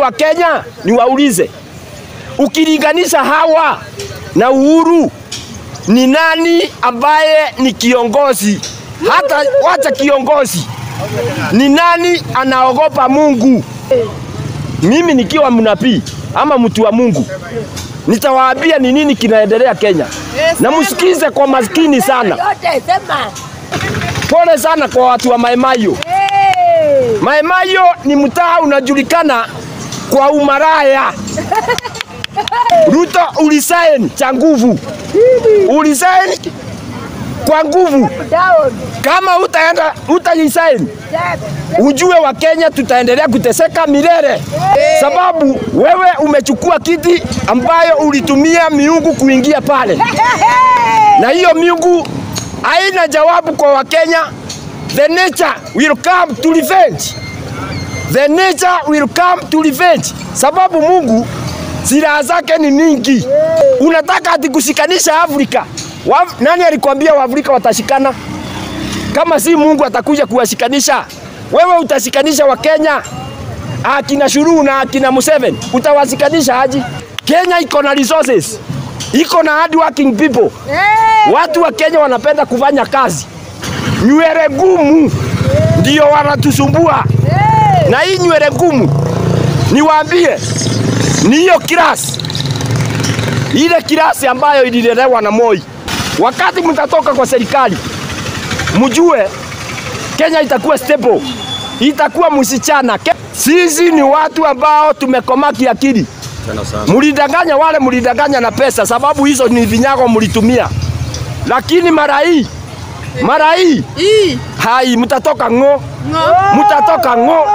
wa Kenya niwaulize, ukilinganisha hawa na Uhuru, ni nani ambaye ni kiongozi? Hata wacha kiongozi, ni nani anaogopa Mungu? Mimi nikiwa mnabii ama mtu wa Mungu, nitawaambia ni nini kinaendelea Kenya, na msikize kwa maskini sana. Yote sema. Pole sana kwa watu wa Maimayo. Hey. Maimayo ni mtaa unajulikana kwa umaraya. Ruto ulisaini cha nguvu, ulisaini kwa nguvu. Down. Kama utaenda utalisaini, Step. ujue wa Kenya tutaendelea kuteseka milele, sababu wewe umechukua kiti ambayo ulitumia miungu kuingia pale, na hiyo miungu haina jawabu kwa Wakenya. The nature will come to revenge. The nature will come to revenge, sababu Mungu silaha zake ni mingi. Unataka ati kushikanisha Afrika? Wa, nani alikwambia Waafrika watashikana? Kama si Mungu atakuja kuwashikanisha, wewe utashikanisha Wakenya akina Shuru na akina Museveni, utawashikanisha aje? Kenya iko na resources, iko na hard working people. Hey. Watu wa Kenya wanapenda kufanya kazi, nywele ngumu ndio wanatusumbua Hey. na hii nywele ngumu, niwaambie, ni hiyo kirasi, ile kirasi ambayo ililelewa na Moi. Wakati mtatoka kwa serikali, mjue Kenya itakuwa stable, itakuwa msichana. Ke- Sisi ni watu ambao tumekomaa kiakili. Mlidanganya wale, mlidanganya na pesa, sababu hizo ni vinyago mlitumia, lakini mara hii mara hii Hii. hai mtatoka ng'o, Ng'o. mtatoka ng'o.